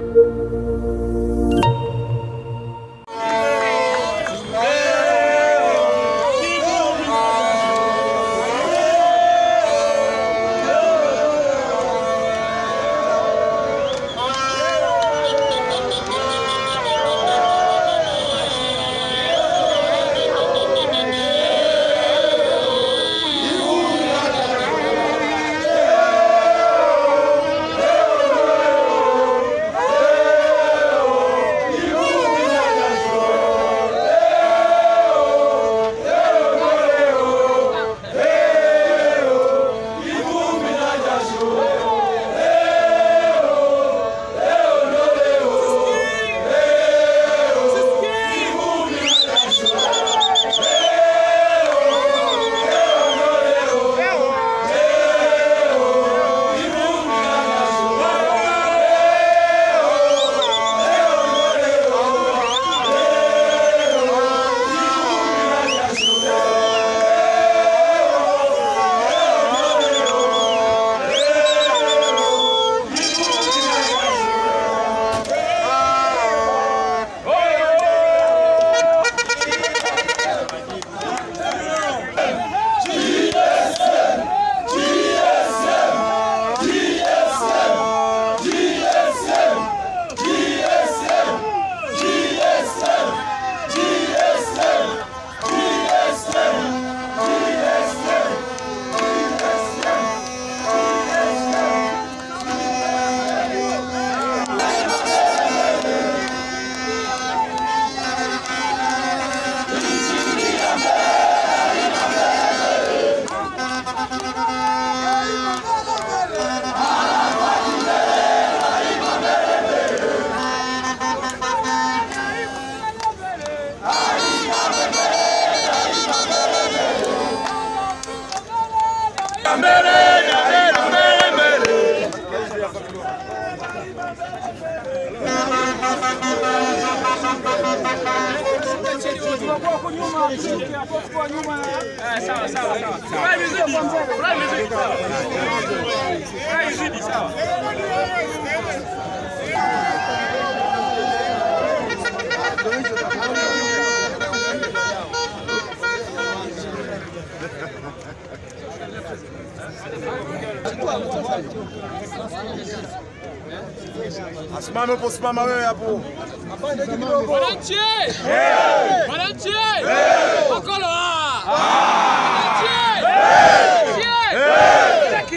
Asimame uposimama wewe hapo. Wananchi! Wananchi! Makolo! Wananchi! Wananchi!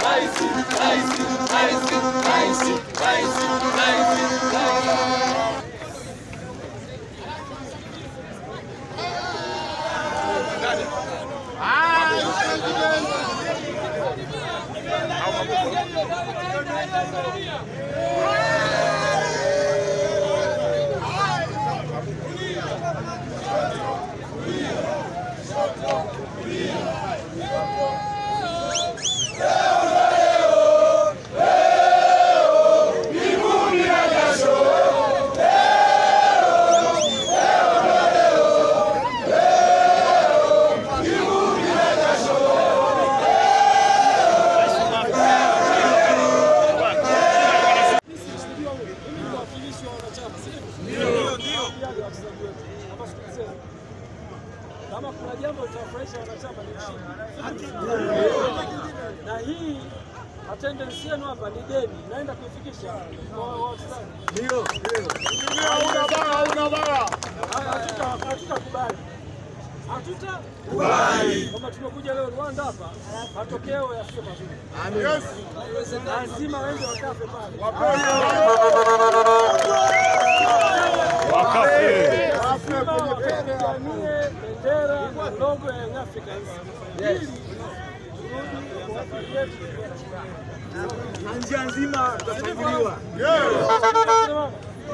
Kama kuna jambo litawafurahisha wanachama ni ushindi. Na hii attendance yenu hapa ni deni, naenda kuifikisha kwa wachezaji. Hauna bara, hauna bara. Hatuta- Hatutakubali, hatutakubali kwamba tumekuja leo Rwanda hapa matokeo yasiyo mazuri. Yes. Lazima wende wakafe pale. Wakafe. Lazima wapiganie bendera na logo ya Young Africans ili turudi kwa safari yetu. na njia nzima tutasajiliwa. Tunasema,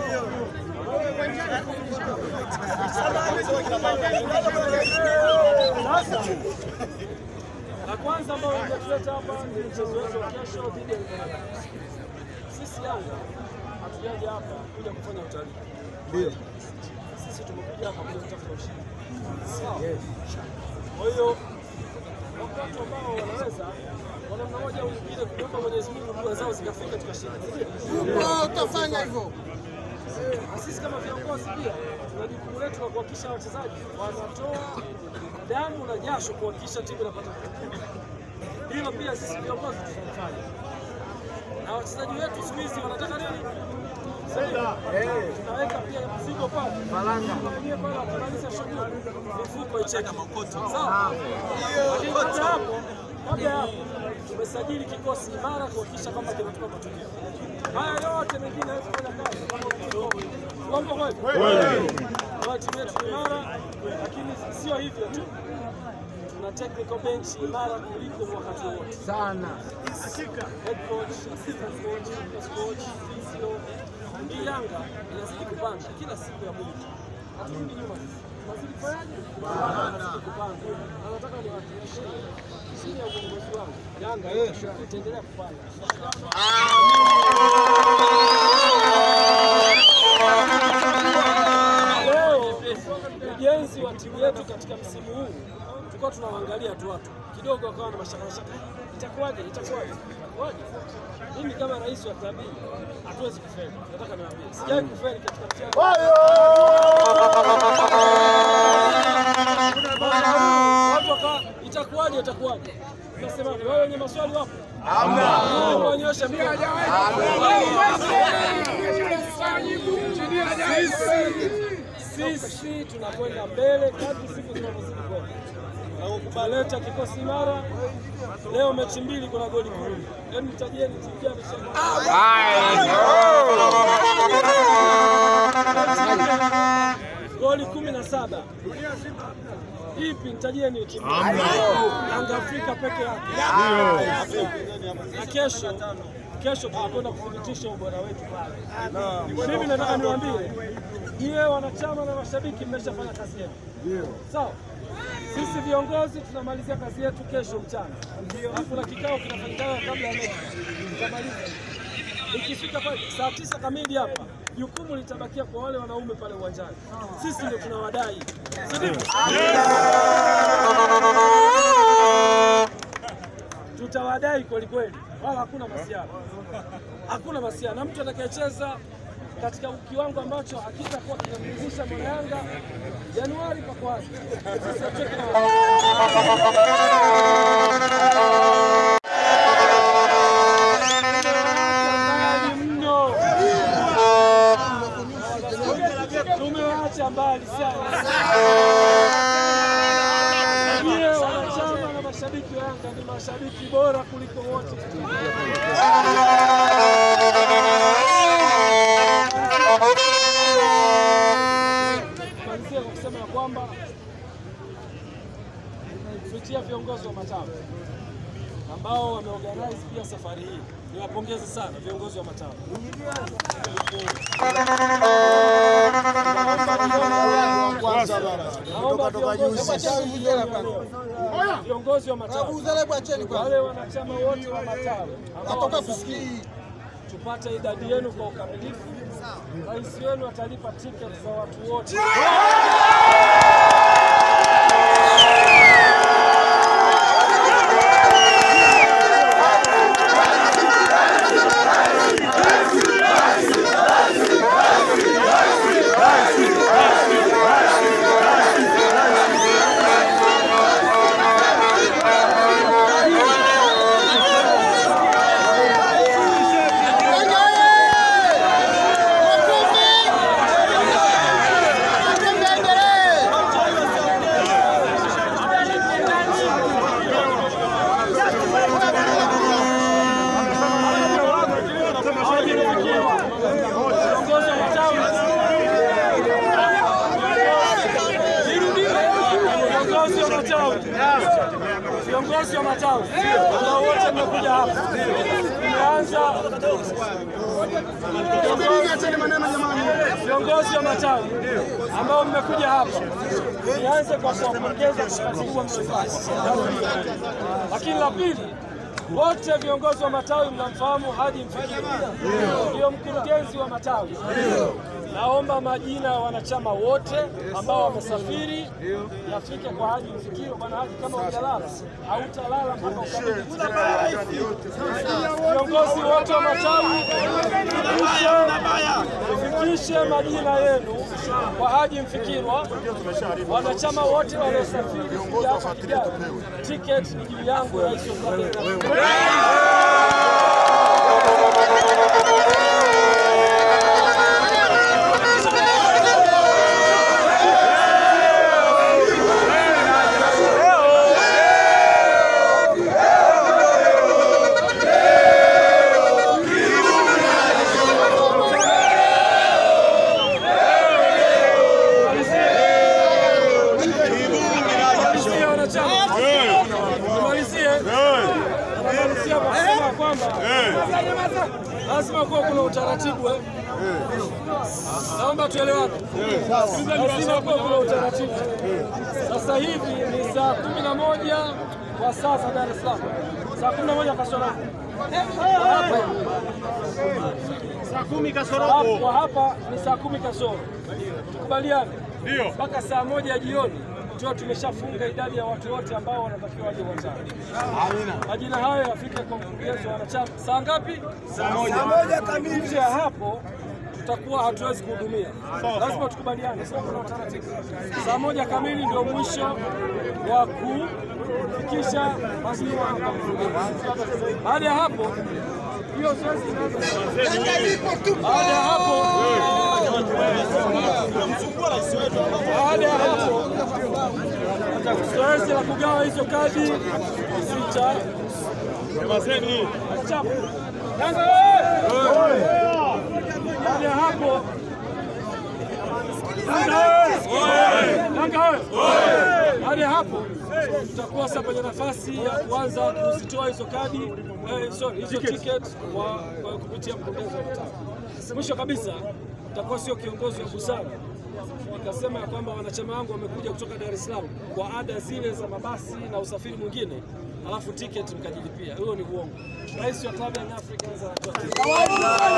Sasa la kwanza ambayo imetuleta hapa ni mchezo wetu wa kesho dhidi ya Uganda. Sisi Yanga hatujaja hapa kuja kufanya utalii. Ndio. Sisi tumekuja hapa kuja kutafuta ushindi. Sawa. Kwa hiyo wako watu ambao wanaweza kwa namna moja au nyingine kuomba Mwenyezi Mungu dua zao zikafika tukashinda. utafanya hivyo. Na sisi kama viongozi pia tuna jukumu letu la kuhakikisha wachezaji wanatoa damu na jasho kuhakikisha timu inapata matokeo. Hilo pia sisi viongozi tunafanya, na wachezaji wetu siku hizi wanataka nini? Tunaweka pia mzigo pale Tunakuja pale watamaliza shughuli, mifuko icheke sawa. Lakini kabla ya hapo, kabla ya hapo tumesajili kikosi imara kuhakikisha kwamba kinatupa matokeo. Haya yote mengine hawezi kufanya kazi kama uongo kweli. Kwa timu yetu ni imara, lakini sio hivyo tu, tuna technical bench imara kuliko wakati wote Sana. head coach, assistant coach, fitness coach, physio. Hii Yanga inazidi kupanda kila siku ya Mungu. Haturudi nyuma sisi. Tunazidi kufanyaje? Tunazidi kupanda. Na nataka niwahakikishie chini ya uongozi wangu Yanga itaendelea kupanda. Leo ujenzi wa timu yetu katika msimu huu tulikuwa tunawaangalia tu watu kidogo, wakawa na mashaka mashaka, itakuwaje, itakuwaje, itakuwaje? Mimi kama rais wa klabu hii hatuwezi kufeli. Nataka niwaambie, sijawahi kufeli katika mchezo. Watu wakawa itakuwaje, itakuwaje? Tunasema wewe wenye maswali wapo? Hamna. Wanyosha mkono. Sisi tunakwenda mbele kadri siku zinavyozidi kwenda. Tumeleta kikosi imara. Leo mechi mbili kuna goli kumi. Hebu nitajieni timu gani imeshinda? Goli kumi na saba. Ipi nitajieni hiyo timu? Yanga Afrika peke yake. Na kesho kesho tunakwenda kuthibitisha ubora wetu pale. Mimi nataka niwaambie nyie wanachama na mashabiki mmeshafanya kazi yenu. Sawa? Sisi viongozi tunamalizia kazi yetu kesho mchana. Alafu kuna kikao kinafanyika kabla ya mechi. Tutamaliza. Ikifika pale saa tisa kamili hapa, jukumu litabakia kwa wale wanaume pale uwanjani. Sisi ndio tunawadai. Si ndivyo? Tutawadai kweli kweli, wala hakuna masiara, hakuna masiara, na mtu atakayecheza katika kiwango ambacho hakitakuwa kinamridhisha mwana Yanga Januari pako wazi. Sisi hatuweki na mbali mno, tumewaacha mbali sana. Nyie wanachama na mashabiki wa Yanga ni mashabiki bora kuliko wote. Malizia kwa kusema ya kwamba kupitia viongozi wa matawi ambao wameorganize pia safari hii, niwapongeze sana viongozi wa matawi. Naomba viongozi- viongozi wa matawi Uzalebu acheni kwa. wale wanachama wote wa matawi ambao Natoka wamesafiri, kusikii. tupate idadi yenu kwa ukamilifu. Rais wenu atalipa tiketi za watu wote. Viongozi wa matawi. Viongozi wa matawi. Viongozi wa matawi ambao wote mmekuja hapa. Tumeanza viongozi wa matawi ambao mmekuja hapa, nianze kwa kuwapongeza kwa kazi kubwa mliofanya. Lakini la pili, Wote viongozi wa matawi mnamfahamu Haji Mfikiri, ndio mkurugenzi wa matawi. Naomba majina ya wanachama wote ambao wamesafiri yafike kwa Haji Mfikiri. Bwana Haji, kama hujalala hautalala mpaka ukabidhi viongozi wote wa matawi fikishe majina yenu kwa Haji Mfikirwa. Wanachama wote waliosafiri kuja hapa Kigali, tiketi ni juu yangu, rais wa klabu ya Yanga. Nimalizie wanachama, nimalizie namalizia kwa kusema kwamba lazima kuwa kuna utaratibu eh. Naomba tuelewane, lazima kuwa kuna utaratibu. Sasa hivi ni saa kumi na moja kwa saa za Dar es Salaam, saa kumi na moja kasoro Saa kumi Alafu kwa hapa ni saa kumi kasoro, tukubaliane mpaka saa moja jioni tuwe tumeshafunga idadi ya watu wote ambao wanatakiwa waje uwanjani. Majina hayo yafike kwa mkurugenzi wa wanachama saa ngapi? Saa moja kamili. Nje ya hapo tutakuwa hatuwezi kuhudumia, lazima tukubaliane. Sasa kuna utaratibu. Saa moja kamili ndio mwisho wa kufikisha majina kwa mkurugenzi. Baada ya hapo hiyo zoezi inaanza. Baada ya hapo baada ya hapo zoezi la kugawa hizo kadi sita Chapu. Yanga oye! Baada ya hapo Yanga oye! Baada ya hapo tutakuwa sasa kwenye nafasi ya kuanza kuzitoa hizo kadi eh, sorry, hizo ticket kwa kwa kupitia mkurugenzi wa mtaa. Mwisho kabisa nitakuwa sio kiongozi wa busara nikasema ya kwamba wanachama wangu wamekuja kutoka Dar es Salaam kwa ada zile za mabasi na usafiri mwingine, alafu tiketi mkajilipia. Huyo ni uongo. Rais wa klabu ya Young Africans anatoa tiketi.